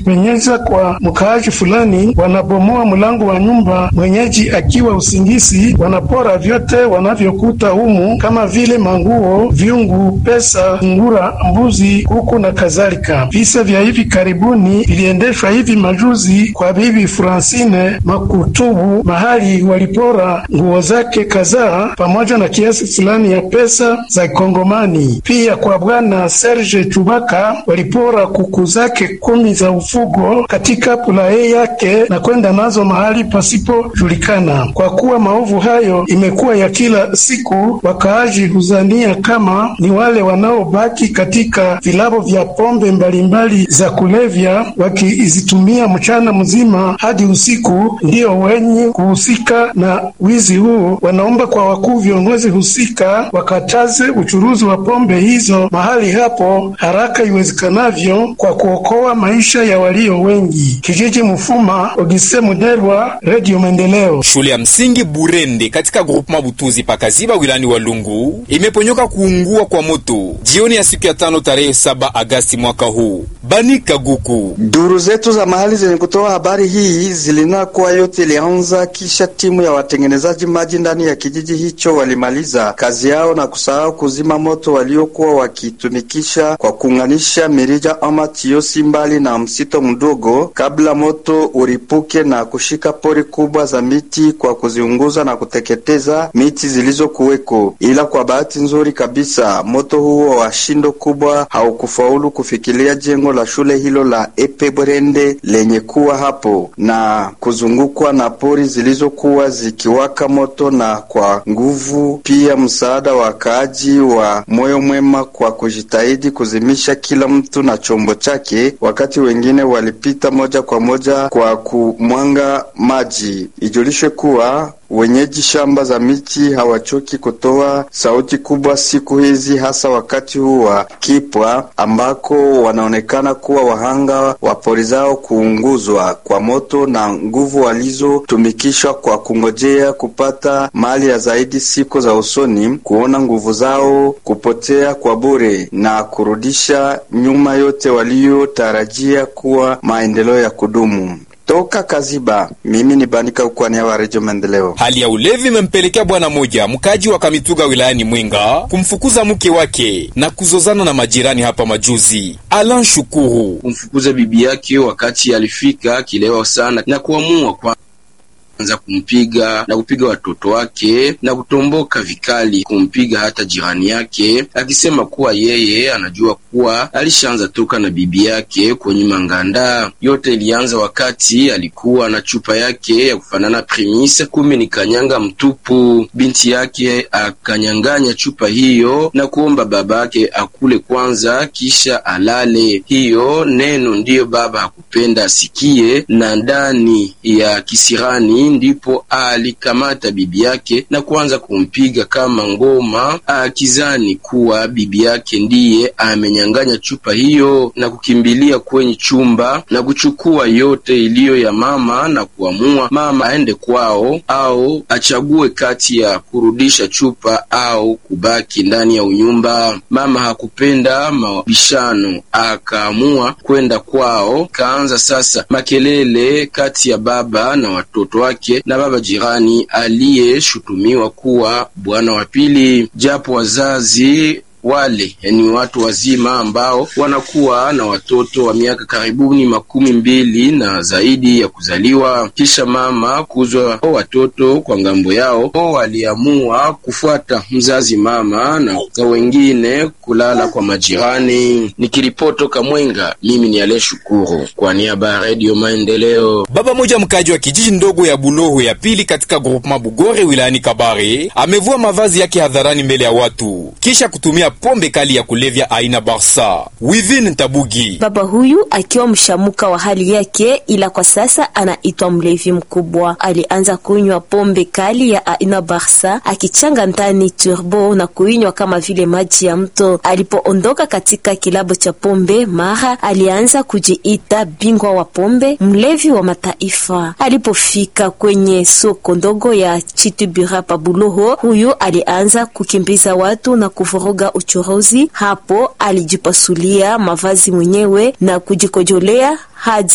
kujipenyeza kwa mkaaji fulani, wanabomoa mlango wa nyumba mwenyeji akiwa usingizi, wanapora vyote wanavyokuta humu kama vile manguo, vyungu, pesa, ngura, mbuzi, kuku na kadhalika. Visa vya hivi karibuni viliendeshwa hivi majuzi kwa bibi Francine Makutubu, mahali walipora nguo zake kadhaa pamoja na kiasi fulani ya pesa za Kongomani. Pia kwa bwana Serge Chubaka walipora kuku zake kumi za ufugo katika pulaye yake na kwenda nazo mahali pasipojulikana. Kwa kuwa maovu hayo imekuwa ya kila siku, wakaaji huzania kama ni wale wanaobaki katika vilabo vya pombe mbalimbali za kulevya wakizitumia mchana mzima hadi usiku, ndio wenye kuhusika na wizi huu. Wanaomba kwa wakuu viongozi husika wakataze uchuruzi wa pombe hizo mahali hapo haraka iwezekanavyo kwa kuokoa maisha ya walio wengi. Kijiji Mufuma, Ogise Muderwa, Radio Maendeleo. Shule ya msingi Burende katika groupement Butuzi pakaziba wilani wa Lungu imeponyoka kuungua kwa moto jioni ya siku ya tano tarehe saba Agasti mwaka huu. Bani Kaguku, duru zetu za mahali zenye kutoa habari hii zilinena kuwa yote ilianza kisha timu ya watengenezaji maji ndani ya kijiji hicho walimaliza kazi yao na kusahau kuzima moto waliokuwa wakitumikisha kwa kuunganisha mirija ama tiosi mbali na msito mdogo, kabla moto uripuke na kushika pori kubwa za miti kwa kuziunguza na kuteketeza miti zilizokuweko. Ila kwa bahati nzuri kabisa, moto huo wa shindo kubwa haukufaulu kufikilia jengo la shule hilo la Epe Brende lenye kuwa hapo na kuzungukwa na pori zilizokuwa zikiwaka moto, na kwa nguvu pia msaada wa wakaaji wa moyo mwema kwa kujitahidi kuzimisha kila mtu na chombo chake, wakati wengine walipita moja kwa moja kwa kumwanga maji. Ijulishwe kuwa wenyeji shamba za miti hawachoki kutoa sauti kubwa siku hizi, hasa wakati huu wa kipwa ambako wanaonekana kuwa wahanga wa pori zao kuunguzwa kwa moto na nguvu walizotumikishwa kwa kungojea kupata mali ya zaidi siku za usoni, kuona nguvu zao kupotea kwa bure na kurudisha nyuma yote waliotarajia kuwa maendeleo ya kudumu. Toka Kaziba, mimi ni Banika ukwania wa Redio Maendeleo. hali ya ulevi imempelekea bwana moja mkaji wa Kamituga wilayani Mwenga kumfukuza mke wake na kuzozana na majirani hapa majuzi. Alan Shukuru kumfukuza bibi yake wakati alifika kilewa sana na kuamua kwa anza kumpiga na kupiga watoto wake na kutomboka vikali, kumpiga hata jirani yake, akisema kuwa yeye anajua kuwa alishaanza toka na bibi yake kwenye manganda. Yote ilianza wakati alikuwa na chupa yake ya kufanana Primus, kumbe ni kanyanga mtupu. Binti yake akanyang'anya chupa hiyo na kuomba babake akule kwanza kisha alale. Hiyo neno ndiyo baba hakupenda asikie, na ndani ya kisirani ndipo alikamata bibi yake na kuanza kumpiga kama ngoma, akizani kuwa bibi yake ndiye amenyang'anya chupa hiyo na kukimbilia kwenye chumba na kuchukua yote iliyo ya mama na kuamua mama aende kwao au achague kati ya kurudisha chupa au kubaki ndani ya unyumba. Mama hakupenda mabishano, akaamua kwenda kwao. Kaanza sasa makelele kati ya baba na watoto wake na baba jirani aliyeshutumiwa kuwa bwana wa pili, japo wazazi wale ni watu wazima ambao wanakuwa na watoto wa miaka karibuni makumi mbili na zaidi ya kuzaliwa. Kisha mama kuzwa watoto kwa ngambo yao, waliamua kufuata mzazi mama na wengine kulala kwa majirani. Nikiripotoka Mwenga, mimi ni Ale Shukuru kwa niaba ya Radio Maendeleo. Baba moja mkaji wa kijiji ndogo ya Buloho ya pili katika groupement Bugore wilayani Kabare amevua mavazi yake hadharani mbele ya watu kisha kutumia pombe kali ya kulevya aina Barsa. Within Tabugi, baba huyu akiwa mshamuka wa hali yake, ila kwa sasa anaitwa mlevi mkubwa. Alianza kunywa pombe kali ya aina Barsa akichanga ndani turbo na kuinywa kama vile maji ya mto. Alipoondoka katika kilabu cha pombe, mara alianza kujiita bingwa wa pombe, mlevi wa mataifa. Alipofika kwenye soko ndogo ya Chitubira pa Buloho, huyu alianza kukimbiza watu na kuvuruga uchuruzi. Hapo alijipasulia mavazi mwenyewe na kujikojolea hadi